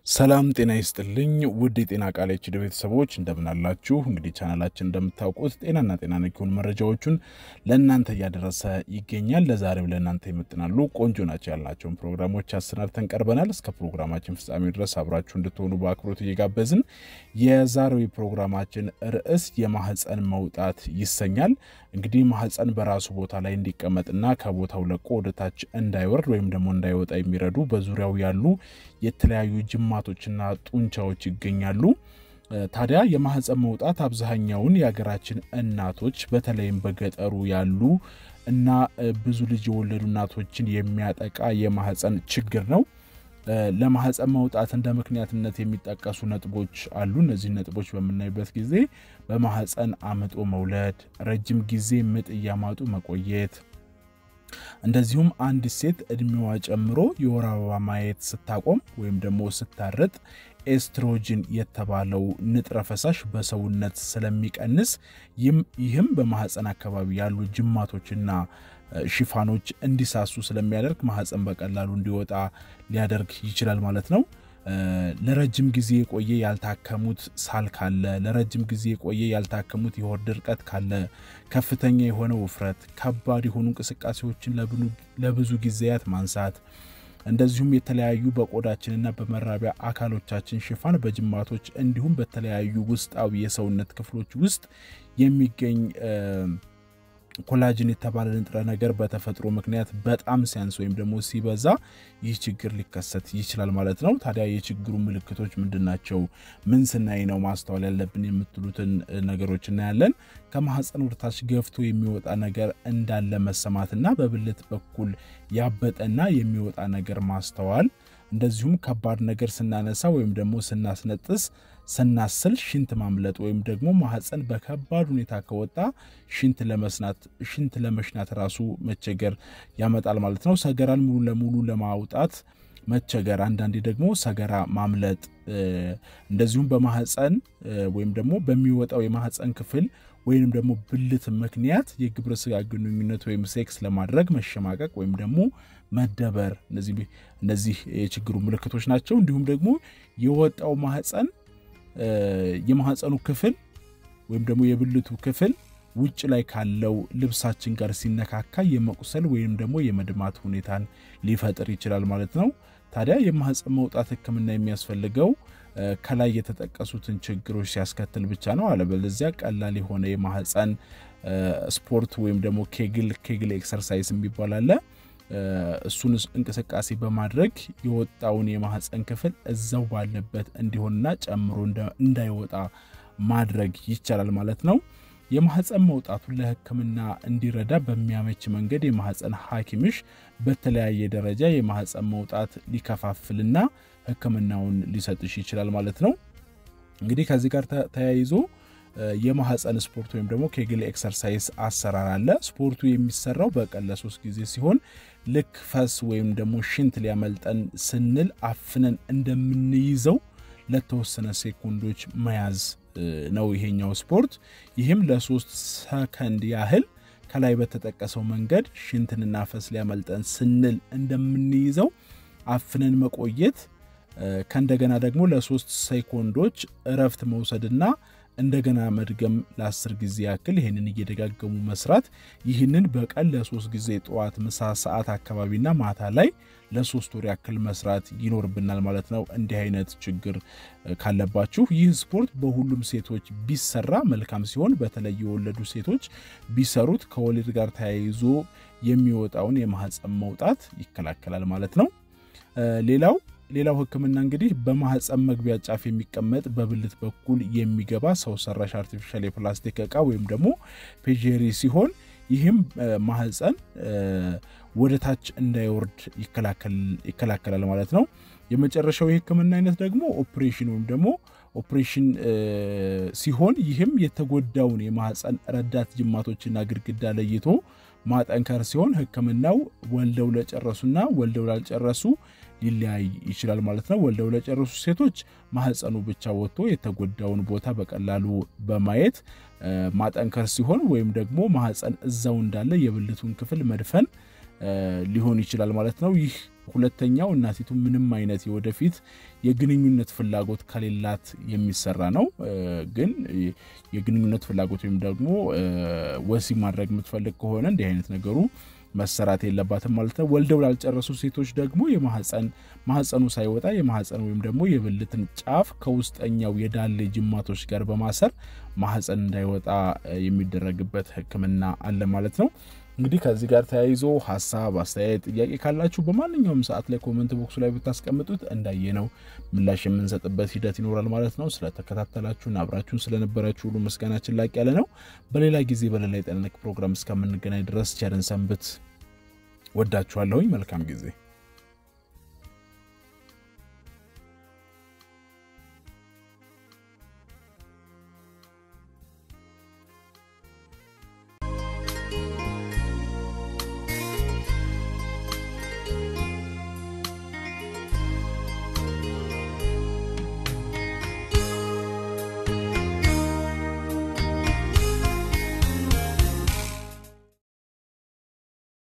ሰላም ጤና ይስጥልኝ ውድ የጤና ቃል ኤችዲ ቤተሰቦች እንደምናላችሁ። እንግዲህ ቻናላችን እንደምታውቁት ጤናና ጤና ነክ የሆኑ መረጃዎቹን ለእናንተ እያደረሰ ይገኛል። ለዛሬም ለእናንተ ይመጥናሉ ቆንጆ ናቸው ያልናቸውን ፕሮግራሞች አሰናድተን ቀርበናል። እስከ ፕሮግራማችን ፍጻሜ ድረስ አብራችሁ እንድትሆኑ በአክብሮት እየጋበዝን የዛሬው ፕሮግራማችን ርዕስ የማህፀን መውጣት ይሰኛል። እንግዲህ ማህፀን በራሱ ቦታ ላይ እንዲቀመጥና ከቦታው ለቆ ወደታች እንዳይወርድ ወይም ደግሞ እንዳይወጣ የሚረዱ በዙሪያው ያሉ የተለያዩ ጅማቶችና ጡንቻዎች ይገኛሉ። ታዲያ የማህፀን መውጣት አብዛኛውን የሀገራችን እናቶች በተለይም በገጠሩ ያሉ እና ብዙ ልጅ የወለዱ እናቶችን የሚያጠቃ የማህፀን ችግር ነው። ለማህፀን መውጣት እንደ ምክንያትነት የሚጠቀሱ ነጥቦች አሉ። እነዚህ ነጥቦች በምናይበት ጊዜ በማህፀን አምጦ መውለድ፣ ረጅም ጊዜ ምጥ እያማጡ መቆየት እንደዚሁም አንዲት ሴት እድሜዋ ጨምሮ የወር አበባ ማየት ስታቆም ወይም ደግሞ ስታረጥ ኤስትሮጅን የተባለው ንጥረ ፈሳሽ በሰውነት ስለሚቀንስ ይህም በማህፀን አካባቢ ያሉ ጅማቶችና ሽፋኖች እንዲሳሱ ስለሚያደርግ ማህፀን በቀላሉ እንዲወጣ ሊያደርግ ይችላል ማለት ነው። ለረጅም ጊዜ የቆየ ያልታከሙት ሳል ካለ፣ ለረጅም ጊዜ የቆየ ያልታከሙት የሆድ ድርቀት ካለ፣ ከፍተኛ የሆነ ውፍረት፣ ከባድ የሆኑ እንቅስቃሴዎችን ለብዙ ጊዜያት ማንሳት፣ እንደዚሁም የተለያዩ በቆዳችንና በመራቢያ አካሎቻችን ሽፋን በጅማቶች እንዲሁም በተለያዩ ውስጣዊ የሰውነት ክፍሎች ውስጥ የሚገኝ ኮላጅን የተባለ ንጥረ ነገር በተፈጥሮ ምክንያት በጣም ሲያንስ ወይም ደግሞ ሲበዛ ይህ ችግር ሊከሰት ይችላል ማለት ነው። ታዲያ የችግሩ ምልክቶች ምንድን ናቸው? ምን ስናይ ነው ማስተዋል ያለብን የምትሉትን ነገሮች እናያለን። ከማህፀን ወደታች ገፍቶ የሚወጣ ነገር እንዳለ መሰማትና በብልት በኩል ያበጠና የሚወጣ ነገር ማስተዋል እንደዚሁም ከባድ ነገር ስናነሳ ወይም ደግሞ ስናስነጥስ ስናስል ሽንት ማምለጥ ወይም ደግሞ ማህፀን በከባድ ሁኔታ ከወጣ ሽንት ለመስናት ሽንት ለመሽናት ራሱ መቸገር ያመጣል ማለት ነው። ሰገራን ሙሉ ለሙሉ ለማውጣት መቸገር፣ አንዳንዴ ደግሞ ሰገራ ማምለጥ፣ እንደዚሁም በማህፀን ወይም ደግሞ በሚወጣው የማህፀን ክፍል ወይም ደግሞ ብልት ምክንያት የግብረ ስጋ ግንኙነት ወይም ሴክስ ለማድረግ መሸማቀቅ ወይም ደግሞ መደበር፣ እነዚህ የችግሩ ምልክቶች ናቸው። እንዲሁም ደግሞ የወጣው ማህፀን የማህፀኑ ክፍል ወይም ደግሞ የብልቱ ክፍል ውጭ ላይ ካለው ልብሳችን ጋር ሲነካካ የመቁሰል ወይም ደግሞ የመድማት ሁኔታን ሊፈጥር ይችላል ማለት ነው። ታዲያ የማህፀን መውጣት ሕክምና የሚያስፈልገው ከላይ የተጠቀሱትን ችግሮች ሲያስከትል ብቻ ነው። አለበለዚያ ቀላል የሆነ የማህፀን ስፖርት ወይም ደግሞ ኬግል ኬግል ኤክሰርሳይዝ የሚባል አለ። እሱን እንቅስቃሴ በማድረግ የወጣውን የማህፀን ክፍል እዛው ባለበት እንዲሆንና ጨምሮ እንዳይወጣ ማድረግ ይቻላል ማለት ነው። የማህፀን መውጣቱን ለህክምና እንዲረዳ በሚያመች መንገድ የማህፀን ሐኪምሽ በተለያየ ደረጃ የማህፀን መውጣት ሊከፋፍልና ህክምናውን ሊሰጥሽ ይችላል ማለት ነው። እንግዲህ ከዚህ ጋር ተያይዞ የማህፀን ስፖርት ወይም ደግሞ ኬግል ኤክሰርሳይዝ አሰራር አለ። ስፖርቱ የሚሰራው በቀን ለሶስት ጊዜ ሲሆን ልክ ፈስ ወይም ደግሞ ሽንት ሊያመልጠን ስንል አፍነን እንደምንይዘው ለተወሰነ ሴኮንዶች መያዝ ነው ይሄኛው ስፖርት። ይህም ለሶስት ሰከንድ ያህል ከላይ በተጠቀሰው መንገድ ሽንትንና ፈስ ሊያመልጠን ስንል እንደምንይዘው አፍነን መቆየት ከእንደገና ደግሞ ለሶስት ሴኮንዶች እረፍት መውሰድና እንደገና መድገም ለአስር ጊዜ ያክል ይህንን እየደጋገሙ መስራት። ይህንን በቀን ለሶስት ጊዜ ጠዋት፣ ምሳ ሰዓት አካባቢና ማታ ላይ ለሶስት ወር ያክል መስራት ይኖርብናል ማለት ነው። እንዲህ አይነት ችግር ካለባችሁ ይህ ስፖርት በሁሉም ሴቶች ቢሰራ መልካም ሲሆን፣ በተለይ የወለዱ ሴቶች ቢሰሩት ከወሊድ ጋር ተያይዞ የሚወጣውን የማህፀን መውጣት ይከላከላል ማለት ነው። ሌላው ሌላው ህክምና እንግዲህ በማህፀን መግቢያ ጫፍ የሚቀመጥ በብልት በኩል የሚገባ ሰው ሰራሽ አርቲፊሻል የፕላስቲክ እቃ ወይም ደግሞ ፔጀሪ ሲሆን ይህም ማህፀን ወደ ታች እንዳይወርድ ይከላከላል ማለት ነው። የመጨረሻው የህክምና አይነት ደግሞ ኦፕሬሽን ወይም ደግሞ ኦፕሬሽን ሲሆን ይህም የተጎዳውን የማህፀን ረዳት ጅማቶችና ግድግዳ ለይቶ ማጠንከር ሲሆን ህክምናው ወልደው ለጨረሱና ወልደው ላልጨረሱ ሊለያይ ይችላል ማለት ነው። ወልደው ለጨረሱ ሴቶች ማህፀኑ ብቻ ወጥቶ የተጎዳውን ቦታ በቀላሉ በማየት ማጠንከር ሲሆን ወይም ደግሞ ማህፀን እዛው እንዳለ የብልቱን ክፍል መድፈን ሊሆን ይችላል ማለት ነው። ይህ ሁለተኛው እናቲቱ ምንም አይነት የወደፊት የግንኙነት ፍላጎት ከሌላት የሚሰራ ነው። ግን የግንኙነት ፍላጎት ወይም ደግሞ ወሲብ ማድረግ የምትፈልግ ከሆነ እንዲህ አይነት ነገሩ መሰራት የለባትም ማለት ነው። ወልደው ላልጨረሱ ሴቶች ደግሞ የማህፀን ማህፀኑ ሳይወጣ የማህፀን ወይም ደግሞ የብልትን ጫፍ ከውስጠኛው የዳሌ ጅማቶች ጋር በማሰር ማህፀን እንዳይወጣ የሚደረግበት ሕክምና አለ ማለት ነው። እንግዲህ ከዚህ ጋር ተያይዞ ሀሳብ፣ አስተያየት፣ ጥያቄ ካላችሁ በማንኛውም ሰዓት ላይ ኮመንት ቦክሱ ላይ ብታስቀምጡት እንዳየነው ምላሽ የምንሰጥበት ሂደት ይኖራል ማለት ነው። ስለተከታተላችሁን አብራችሁን ስለነበራችሁ ሁሉ ምስጋናችን ላቅ ያለ ነው። በሌላ ጊዜ በሌላ የጤና ነክ ፕሮግራም እስከምንገናኝ ድረስ ቸርን ሰንብት። ወዳችኋለሁኝ። መልካም ጊዜ